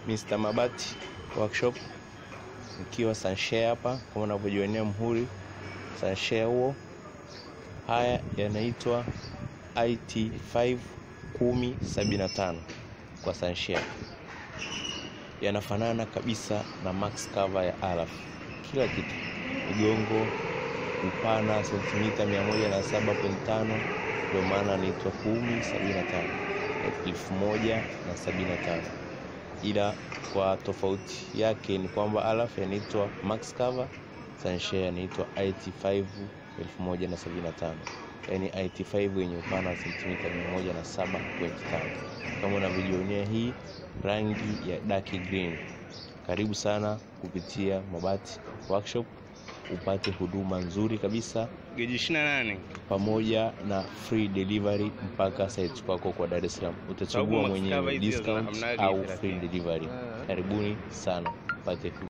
Mr. Mabati Workshop nikiwa Sunshare hapa kama unavyojionea mhuri Sunshare huo. Haya yanaitwa IT5 1075 kwa Sunshare, yanafanana kabisa na max cover ya Alaf, kila kitu, migongo, upana sentimita 107.5, ndio maana anaitwa 1075 1075 ila kwa tofauti yake ni kwamba Alaf yanaitwa max cover, Sunshare yanaitwa IT5 1075, yaani IT5 yenye upana wa sentimita 107.5 kama unavyojionea hii rangi ya dark green. Karibu sana kupitia Mabati Workshop upate huduma nzuri kabisa Geji 28. pamoja na free delivery mpaka site kwako kwa Dar es Salaam. Utachagua Sababu mwenyewe max cover hizi discount hamna au bei free thelathini. delivery. Karibuni sana upate